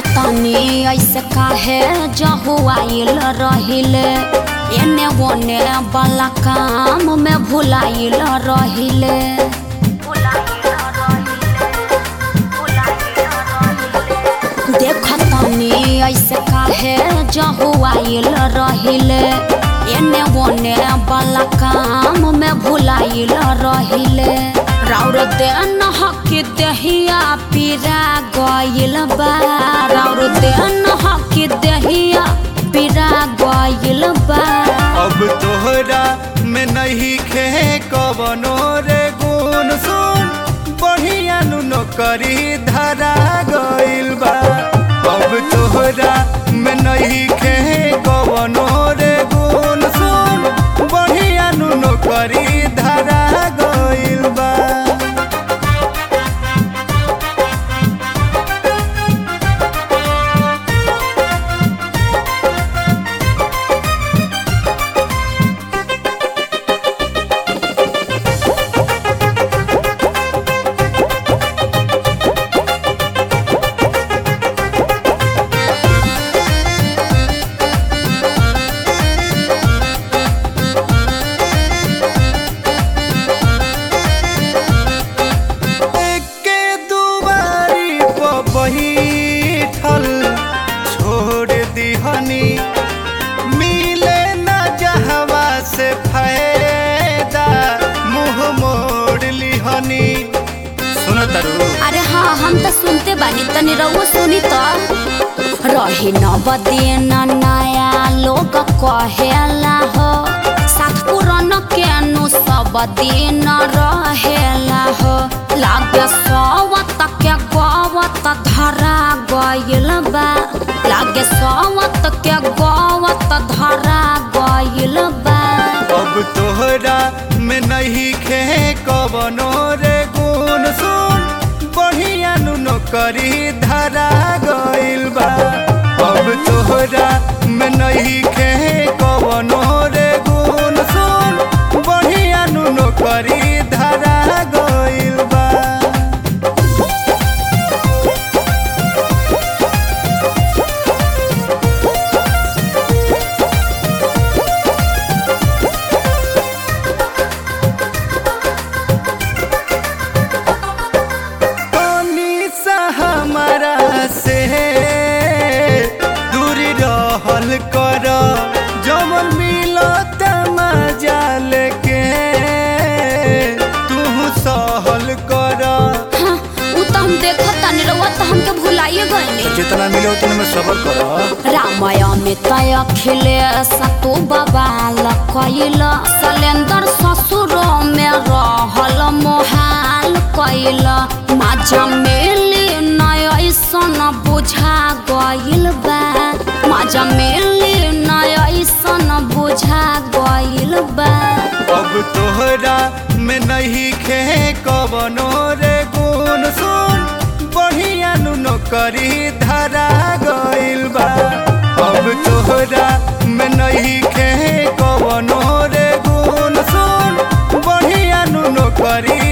देखतानी ऐसे काहे जहुआइल रहिले एने ओने वाला काम में भुलाइल रहिले देखतानी ऐसे काहे जहुआइल रहिले एने ओने वाला काम में भुलाइल रहिले राउर देन हक दहिया पीरा गइल बा राउर देन हक दहिया पीरा गइल बा अब तोहरा में नहीं खे कवनो रे गुण सुन बढ़िया नु नौकरी धरा गइल बा अब तोहरा में नहीं खे कवनो रे गुण सुन बढ़िया नु नौकरी धरा गइल बा के दुबारी पर बैठल छोड़ दिहनी मिले न जहवा से फायदा मुंह मोड़ लिहनी सुन तरु अरे हाँ हम तो सुनते बानी तनी रहुआ सुनी तो रही न बदेन नया लोग कहेला हो साथ पुरान के नु सब दिन रहेला हो लागे सवत के गवत धरा गइल बा लागे सवत के गवत धरा गइल बा अब तोहरा में नहीं खे कवनो रे गुण सुन बढ़िया नु नौकरी धरा गइल बा अब तोहरा में नहीं खे कवनो रे गुण सुन बढ़िया नु नौकरी धरा गइल बा पानी सा हमारा से दूर रहल कर जमन मिलत मजा लेके तू सहल कर हाँ, उ तो हम देखत तानी रहुआ तो हमके भुलाइए गइनी जितना मिले उतने में सबर कर रामय में तय खिले सतु बबाल कैल सलेंदर ससुर में रहल मोहाल कैल माजा मिली नय ऐसन बुझा गइल बा माजा मिली नय ऐसन बुझा गइल बा अब तोहरा में नहीं खे कवनो रे गुण सुन बढ़िया नु नौकरी धरा गइल बा अब तोहरा में नहीं खे कवनो रे गुण सुन बढ़िया नु नौकरी